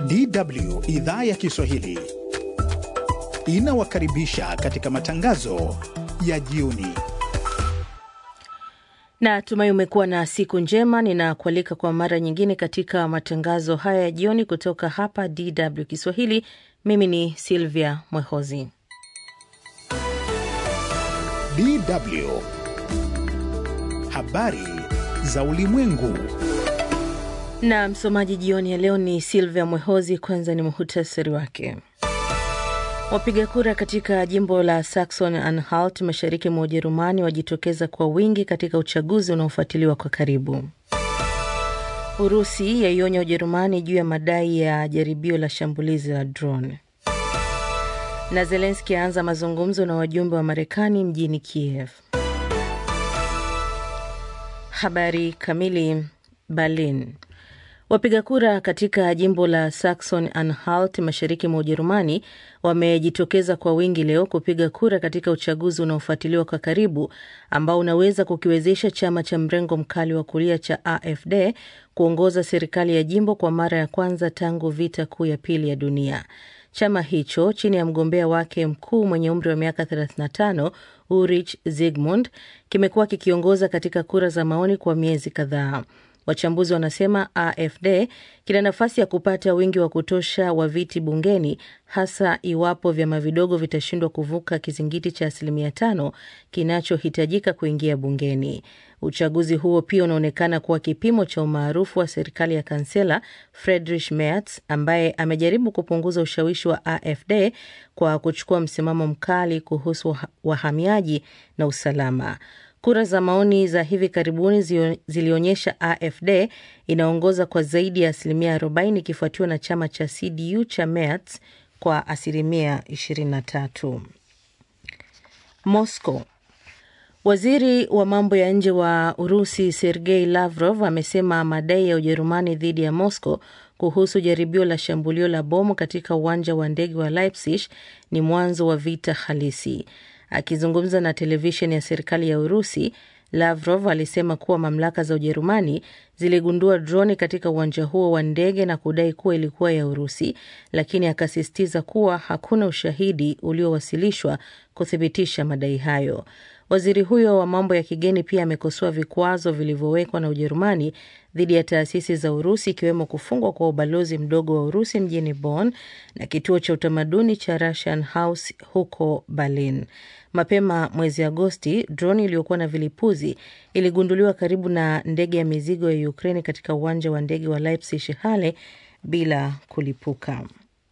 DW idhaa ya Kiswahili inawakaribisha katika matangazo ya jioni. Na tumai umekuwa na siku njema. Ninakualika kwa mara nyingine katika matangazo haya ya jioni kutoka hapa DW Kiswahili. Mimi ni Silvia Mwehozi. DW habari za ulimwengu. Na msomaji jioni ya leo ni Silvia Mwehozi. Kwanza ni muhutasari wake. Wapiga kura katika jimbo la Saxon Anhalt mashariki mwa Ujerumani wajitokeza kwa wingi katika uchaguzi unaofuatiliwa kwa karibu. Urusi yaionya Ujerumani juu ya madai ya jaribio la shambulizi la drone. Na Zelenski aanza mazungumzo na wajumbe wa Marekani mjini Kiev. Habari kamili. Berlin. Wapiga kura katika jimbo la Saxon Anhalt mashariki mwa Ujerumani wamejitokeza kwa wingi leo kupiga kura katika uchaguzi unaofuatiliwa kwa karibu ambao unaweza kukiwezesha chama cha mrengo mkali wa kulia cha AfD kuongoza serikali ya jimbo kwa mara ya kwanza tangu vita kuu ya pili ya dunia. Chama hicho chini ya mgombea wake mkuu mwenye umri wa miaka 35 Ulrich Zygmunt kimekuwa kikiongoza katika kura za maoni kwa miezi kadhaa. Wachambuzi wanasema AfD kina nafasi ya kupata wingi wa kutosha wa viti bungeni, hasa iwapo vyama vidogo vitashindwa kuvuka kizingiti cha asilimia tano kinachohitajika kuingia bungeni. Uchaguzi huo pia unaonekana kuwa kipimo cha umaarufu wa serikali ya kansela Friedrich Merz ambaye amejaribu kupunguza ushawishi wa AfD kwa kuchukua msimamo mkali kuhusu wahamiaji na usalama. Kura za maoni za hivi karibuni zilionyesha AfD inaongoza kwa zaidi ya asilimia 40 ikifuatiwa na chama cha CDU cha Merz kwa asilimia 23. Moscow. Waziri wa mambo ya nje wa Urusi Sergei Lavrov amesema madai ya Ujerumani dhidi ya Moscow kuhusu jaribio la shambulio la bomu katika uwanja wa ndege wa Leipzig ni mwanzo wa vita halisi. Akizungumza na televisheni ya serikali ya Urusi, Lavrov alisema kuwa mamlaka za Ujerumani ziligundua droni katika uwanja huo wa ndege na kudai kuwa ilikuwa ya Urusi, lakini akasisitiza kuwa hakuna ushahidi uliowasilishwa kuthibitisha madai hayo. Waziri huyo wa mambo ya kigeni pia amekosoa vikwazo vilivyowekwa na Ujerumani dhidi ya taasisi za Urusi ikiwemo kufungwa kwa ubalozi mdogo wa Urusi mjini Bonn na kituo cha utamaduni cha Russian House huko Berlin. Mapema mwezi Agosti, droni iliyokuwa na vilipuzi iligunduliwa karibu na ndege ya mizigo ya Ukraine katika uwanja wa ndege wa Leipzig Halle bila kulipuka.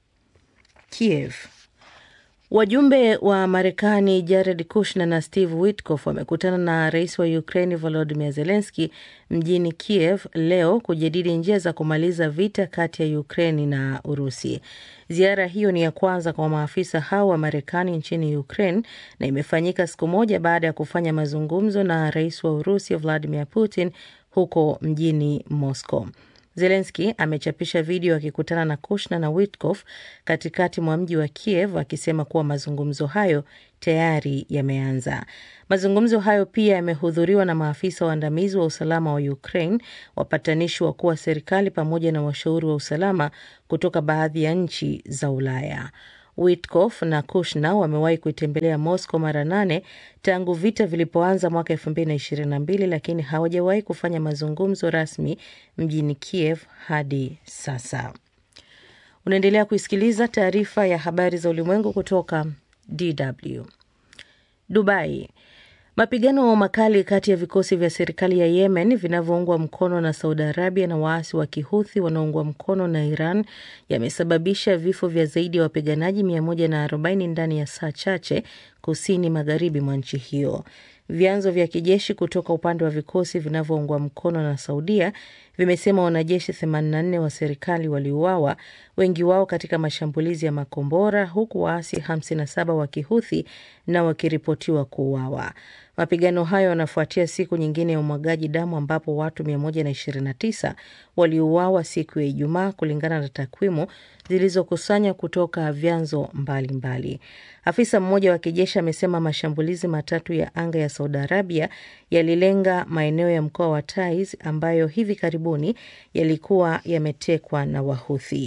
Kiev. Wajumbe wa Marekani Jared Kushner na Steve Witkoff wamekutana na rais wa Ukraine Volodymyr Zelensky mjini Kiev leo kujadili njia za kumaliza vita kati ya Ukraine na Urusi. Ziara hiyo ni ya kwanza kwa maafisa hao wa Marekani nchini Ukraine na imefanyika siku moja baada ya kufanya mazungumzo na rais wa Urusi Vladimir Putin huko mjini Moscow. Zelenski amechapisha video akikutana na Kushner na Witkoff katikati mwa mji wa Kiev akisema kuwa mazungumzo hayo tayari yameanza. Mazungumzo hayo pia yamehudhuriwa na maafisa waandamizi wa usalama wa Ukraine, wapatanishi wakuu wa serikali pamoja na washauri wa usalama kutoka baadhi ya nchi za Ulaya. Witkoff na Kushner wamewahi kuitembelea Moscow mara nane tangu vita vilipoanza mwaka elfu mbili na ishirini na mbili lakini hawajawahi kufanya mazungumzo rasmi mjini Kiev hadi sasa. Unaendelea kuisikiliza taarifa ya habari za ulimwengu kutoka DW. Dubai. Mapigano makali kati ya vikosi vya serikali ya Yemen vinavyoungwa mkono na Saudi Arabia na waasi wa Kihuthi wanaoungwa mkono na Iran yamesababisha vifo vya zaidi ya wapiganaji 140 ndani ya saa chache kusini magharibi mwa nchi hiyo. Vyanzo vya kijeshi kutoka upande wa vikosi vinavyoungwa mkono na Saudia vimesema wanajeshi 84 wa serikali waliuawa, wengi wao katika mashambulizi ya makombora, huku waasi 57 wa Kihuthi na wakiripotiwa kuuawa. Mapigano hayo yanafuatia siku nyingine ya umwagaji damu ambapo watu 129 waliuawa siku ya Ijumaa kulingana na takwimu zilizokusanywa kutoka vyanzo mbalimbali. Afisa mmoja wa kijeshi amesema mashambulizi matatu ya anga ya Saudi Arabia yalilenga maeneo ya mkoa wa Taiz ambayo hivi karibuni yalikuwa yametekwa na Wahuthi.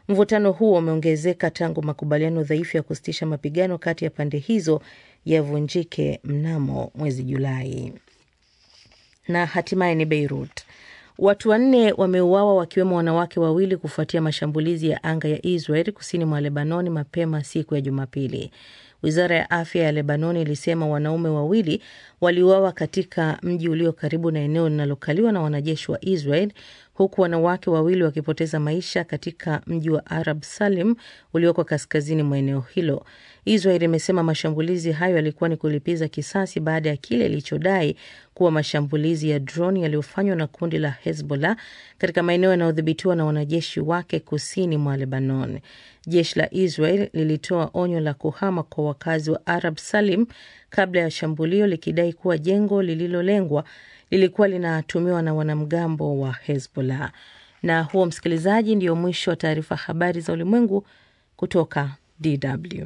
Mvutano huo umeongezeka tangu makubaliano dhaifu ya kusitisha mapigano kati ya pande hizo yavunjike mnamo mwezi Julai. Na hatimaye ni Beirut. Watu wanne wameuawa wakiwemo wanawake wawili kufuatia mashambulizi ya anga ya Israel kusini mwa Lebanoni mapema siku ya Jumapili. Wizara ya afya ya Lebanoni ilisema wanaume wawili waliuawa katika mji ulio karibu na eneo linalokaliwa na wanajeshi wa Israel, huku wanawake wawili wakipoteza maisha katika mji wa Arab Salim ulioko kaskazini mwa eneo hilo. Israel imesema mashambulizi hayo yalikuwa ni kulipiza kisasi baada ya kile ilichodai kuwa mashambulizi ya droni yaliyofanywa na kundi la Hezbollah katika maeneo yanayodhibitiwa na wanajeshi wake kusini mwa Lebanon. Jeshi la Israel lilitoa onyo la kuhama kwa wakazi wa Arab Salim kabla ya shambulio, likidai kuwa jengo lililolengwa lilikuwa linatumiwa na wanamgambo wa Hezbollah. Na huo, msikilizaji, ndio mwisho wa taarifa habari za ulimwengu kutoka DW.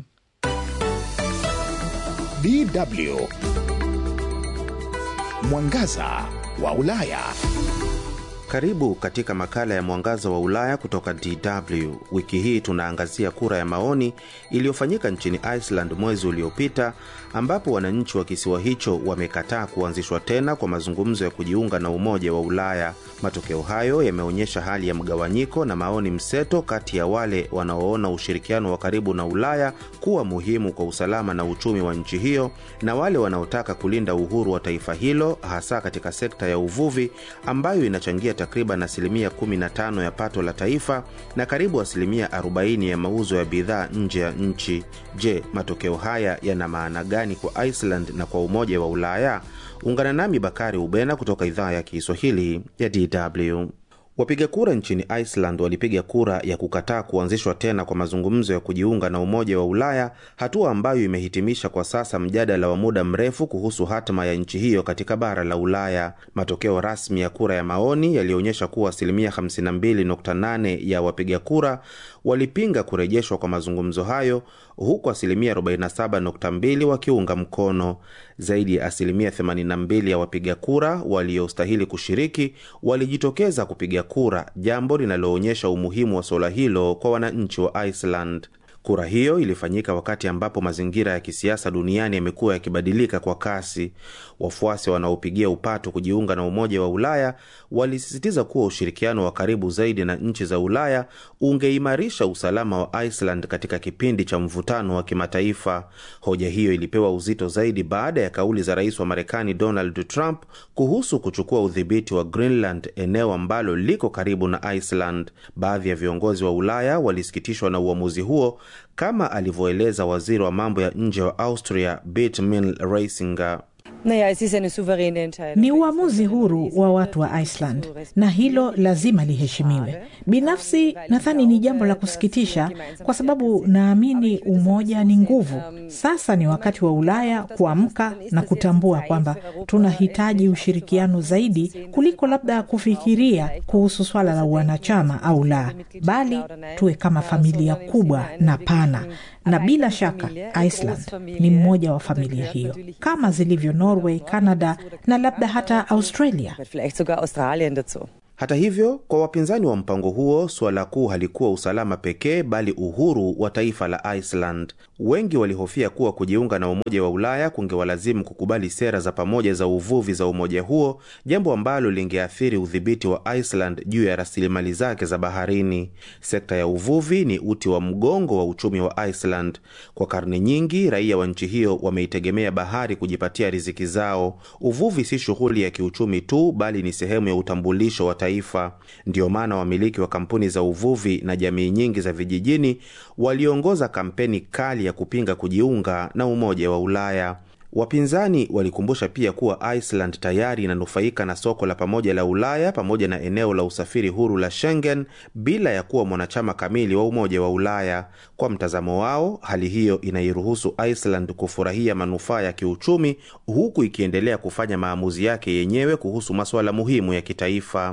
DW Mwangaza wa Ulaya. Karibu katika makala ya Mwangaza wa Ulaya kutoka DW. Wiki hii tunaangazia kura ya maoni iliyofanyika nchini Iceland mwezi uliopita, ambapo wananchi wa kisiwa hicho wamekataa kuanzishwa tena kwa mazungumzo ya kujiunga na Umoja wa Ulaya. Matokeo hayo yameonyesha hali ya mgawanyiko na maoni mseto kati ya wale wanaoona ushirikiano wa karibu na Ulaya kuwa muhimu kwa usalama na uchumi wa nchi hiyo na wale wanaotaka kulinda uhuru wa taifa hilo, hasa katika sekta ya uvuvi ambayo inachangia takriban asilimia 15 ya pato la taifa na karibu asilimia 40 ya mauzo ya bidhaa nje ya nchi. Je, matokeo haya yana maana gani kwa Iceland na kwa Umoja wa Ulaya? Ungana nami Bakari Ubena kutoka idhaa ya Kiswahili ya DW. Wapiga kura nchini Iceland walipiga kura ya kukataa kuanzishwa tena kwa mazungumzo ya kujiunga na Umoja wa Ulaya, hatua ambayo imehitimisha kwa sasa mjadala wa muda mrefu kuhusu hatima ya nchi hiyo katika bara la Ulaya. Matokeo rasmi ya kura ya maoni yalionyesha kuwa asilimia 52.8 ya wapiga kura walipinga kurejeshwa kwa mazungumzo hayo, huku asilimia 47.2 wakiunga mkono. Zaidi ya asilimia 82 ya wapiga kura waliostahili kushiriki walijitokeza kupiga kura, jambo linaloonyesha umuhimu wa suala hilo kwa wananchi wa Iceland. Kura hiyo ilifanyika wakati ambapo mazingira ya kisiasa duniani yamekuwa yakibadilika kwa kasi. Wafuasi wanaopigia upato kujiunga na Umoja wa Ulaya walisisitiza kuwa ushirikiano wa karibu zaidi na nchi za Ulaya ungeimarisha usalama wa Iceland katika kipindi cha mvutano wa kimataifa. Hoja hiyo ilipewa uzito zaidi baada ya kauli za rais wa Marekani Donald Trump kuhusu kuchukua udhibiti wa Greenland, eneo ambalo liko karibu na Iceland. Baadhi ya viongozi wa Ulaya walisikitishwa na uamuzi huo kama alivyoeleza waziri wa mambo ya nje wa Austria Birgit Reisinger. Ni uamuzi huru wa watu wa Iceland na hilo lazima liheshimiwe. Binafsi nadhani ni jambo la kusikitisha, kwa sababu naamini umoja ni nguvu. Sasa ni wakati wa Ulaya kuamka na kutambua kwamba tunahitaji ushirikiano zaidi kuliko labda kufikiria kuhusu swala la wanachama au la, bali tuwe kama familia kubwa na pana na bila shaka Iceland ni mmoja wa familia hiyo kama zilivyo Norway, Canada na labda hata Australia. Hata hivyo, kwa wapinzani wa mpango huo, suala kuu halikuwa usalama pekee, bali uhuru wa taifa la Iceland. Wengi walihofia kuwa kujiunga na Umoja wa Ulaya kungewalazimu kukubali sera za pamoja za uvuvi za umoja huo, jambo ambalo lingeathiri udhibiti wa Iceland juu ya rasilimali zake za baharini. Sekta ya uvuvi ni uti wa mgongo wa uchumi wa Iceland. Kwa karne nyingi, raia wa nchi hiyo wameitegemea bahari kujipatia riziki zao. Uvuvi si shughuli ya kiuchumi tu, bali ni sehemu ya utambulisho wa taifa. Ndiyo maana wamiliki wa kampuni za uvuvi na jamii nyingi za vijijini waliongoza kampeni kali ya kupinga kujiunga na Umoja wa Ulaya. Wapinzani walikumbusha pia kuwa Iceland tayari inanufaika na soko la pamoja la Ulaya pamoja na eneo la usafiri huru la Schengen bila ya kuwa mwanachama kamili wa Umoja wa Ulaya. Kwa mtazamo wao, hali hiyo inairuhusu Iceland kufurahia manufaa ya kiuchumi huku ikiendelea kufanya maamuzi yake yenyewe kuhusu masuala muhimu ya kitaifa.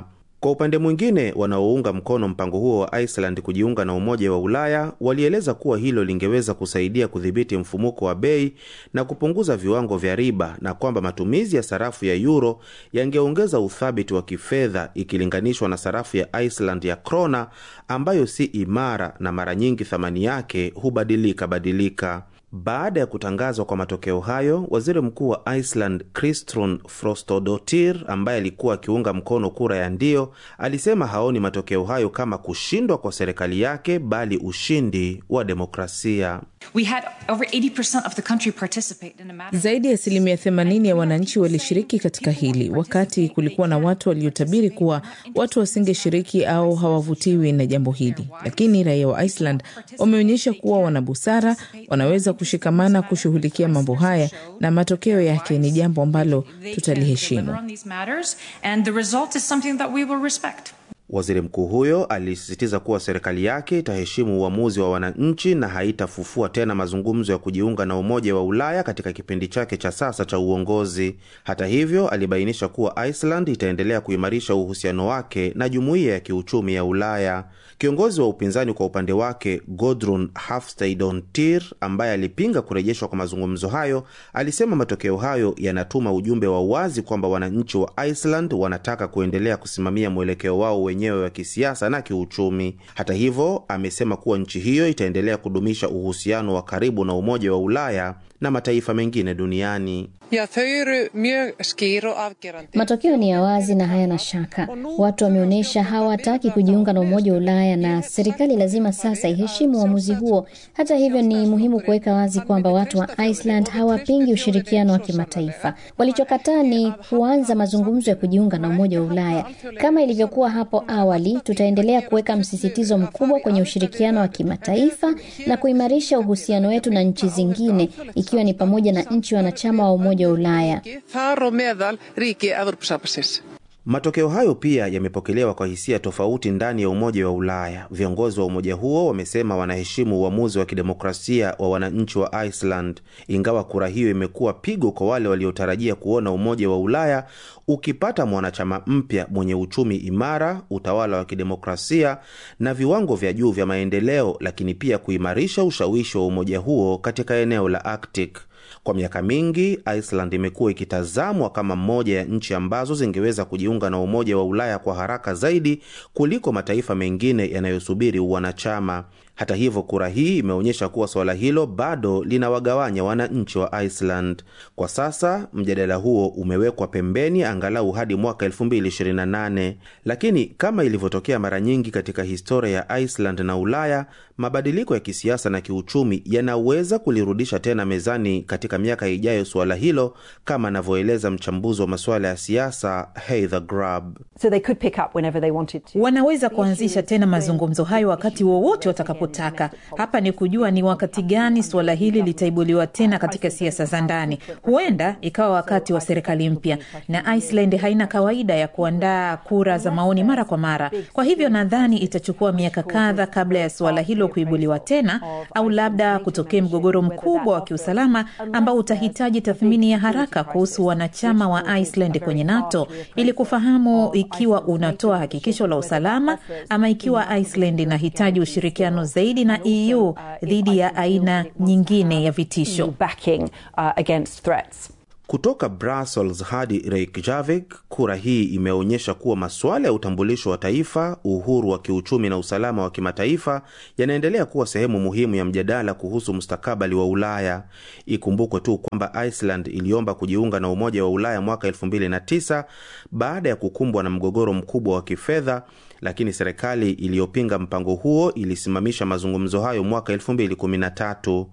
Kwa upande mwingine, wanaounga mkono mpango huo wa Iceland kujiunga na Umoja wa Ulaya walieleza kuwa hilo lingeweza kusaidia kudhibiti mfumuko wa bei na kupunguza viwango vya riba na kwamba matumizi ya sarafu ya euro yangeongeza uthabiti wa kifedha ikilinganishwa na sarafu ya Iceland ya krona ambayo si imara na mara nyingi thamani yake hubadilika badilika. Baada ya kutangazwa kwa matokeo hayo, waziri mkuu wa Iceland Kristrún Frostadóttir, ambaye alikuwa akiunga mkono kura ya ndio, alisema haoni matokeo hayo kama kushindwa kwa serikali yake, bali ushindi wa demokrasia. We had over 80% of the country participate in a matter. Zaidi ya asilimia 80 ya wananchi walishiriki katika hili, wakati kulikuwa na watu waliotabiri kuwa watu wasingeshiriki au hawavutiwi na jambo hili. Lakini raia wa Iceland wameonyesha kuwa wana busara, wanaweza kushikamana kushughulikia mambo haya, na matokeo yake ni jambo ambalo tutaliheshimu. on these matters, and the result is something that we will respect. Waziri mkuu huyo alisisitiza kuwa serikali yake itaheshimu uamuzi wa wananchi na haitafufua tena mazungumzo ya kujiunga na Umoja wa Ulaya katika kipindi chake cha sasa cha uongozi. Hata hivyo, alibainisha kuwa Iceland itaendelea kuimarisha uhusiano wake na Jumuiya ya Kiuchumi ya Ulaya. Kiongozi wa upinzani kwa upande wake Gudrun Hafstadottir, ambaye alipinga kurejeshwa kwa mazungumzo hayo, alisema matokeo hayo yanatuma ujumbe wa wazi kwamba wananchi wa Iceland wanataka kuendelea kusimamia mwelekeo wao wenyewe wa kisiasa na kiuchumi. Hata hivyo, amesema kuwa nchi hiyo itaendelea kudumisha uhusiano wa karibu na Umoja wa Ulaya na mataifa mengine duniani. Já, þau eru mjög skýr og afgerandi. Matokeo ni ya wazi na hayana shaka. Watu wameonyesha hawataki kujiunga na Umoja wa Ulaya na serikali lazima sasa iheshimu uamuzi huo. Hata hivyo, ni muhimu kuweka wazi kwamba watu wa Iceland hawapingi ushirikiano wa kimataifa. Walichokataa ni kuanza mazungumzo ya kujiunga na Umoja wa Ulaya. Kama ilivyokuwa hapo awali, tutaendelea kuweka msisitizo mkubwa kwenye ushirikiano wa kimataifa na kuimarisha uhusiano wetu na nchi zingine, ikiwa ni pamoja na nchi wanachama wa Umoja wa Ulaya. Þar og meðal ríki Evrópusambandsins. Matokeo hayo pia yamepokelewa kwa hisia tofauti ndani ya Umoja wa Ulaya. Viongozi wa umoja huo wamesema wanaheshimu uamuzi wa kidemokrasia wa wananchi wa Iceland, ingawa kura hiyo imekuwa pigo kwa wale waliotarajia kuona Umoja wa Ulaya ukipata mwanachama mpya mwenye uchumi imara, utawala wa kidemokrasia na viwango vya juu vya maendeleo, lakini pia kuimarisha ushawishi wa umoja huo katika eneo la Arctic. Kwa miaka mingi Iceland imekuwa ikitazamwa kama mmoja ya nchi ambazo zingeweza kujiunga na Umoja wa Ulaya kwa haraka zaidi kuliko mataifa mengine yanayosubiri uwanachama. Hata hivyo, kura hii imeonyesha kuwa suala hilo bado linawagawanya wananchi wa Iceland. Kwa sasa mjadala huo umewekwa pembeni angalau hadi mwaka 2028, lakini kama ilivyotokea mara nyingi katika historia ya Iceland na Ulaya, mabadiliko ya kisiasa na kiuchumi yanaweza kulirudisha tena mezani katika miaka ijayo suala hilo, kama anavyoeleza mchambuzi wa masuala ya siasa Heather Grab. So they could pick up whenever they wanted to. Wanaweza kuanzisha tena mazungumzo hayo wakati wowote watakapotaka. Hapa ni kujua ni wakati gani suala hili litaibuliwa tena katika siasa za ndani. Huenda ikawa wakati wa serikali mpya, na Iceland haina kawaida ya kuandaa kura za maoni mara kwa mara. Kwa hivyo nadhani itachukua miaka kadha kabla ya suala hilo kuibuliwa tena, au labda kutokea mgogoro mkubwa wa kiusalama ambao utahitaji tathmini ya haraka kuhusu wanachama wa Iceland kwenye NATO ili kufahamu ikiwa unatoa hakikisho la usalama ama ikiwa Iceland inahitaji ushirikiano zaidi na EU dhidi ya aina nyingine ya vitisho. Backing uh, against threats. Kutoka Brussels hadi Reykjavik, kura hii imeonyesha kuwa masuala ya utambulisho wa taifa, uhuru wa kiuchumi na usalama wa kimataifa yanaendelea kuwa sehemu muhimu ya mjadala kuhusu mustakabali wa Ulaya. Ikumbukwe tu kwamba Iceland iliomba kujiunga na Umoja wa Ulaya mwaka 2009 baada ya kukumbwa na mgogoro mkubwa wa kifedha, lakini serikali iliyopinga mpango huo ilisimamisha mazungumzo hayo mwaka 2013.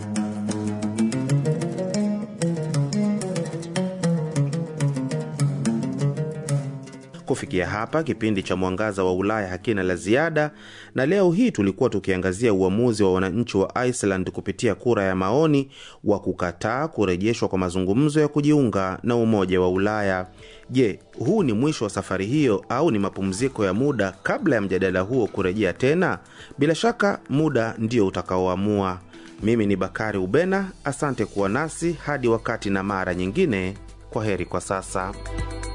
Kufikia hapa kipindi cha Mwangaza wa Ulaya hakina la ziada, na leo hii tulikuwa tukiangazia uamuzi wa wananchi wa Iceland kupitia kura ya maoni wa kukataa kurejeshwa kwa mazungumzo ya kujiunga na Umoja wa Ulaya. Je, huu ni mwisho wa safari hiyo au ni mapumziko ya muda kabla ya mjadala huo kurejea tena? Bila shaka muda ndio utakaoamua. Mimi ni Bakari Ubena, asante kuwa nasi hadi wakati na mara nyingine. Kwa heri kwa sasa.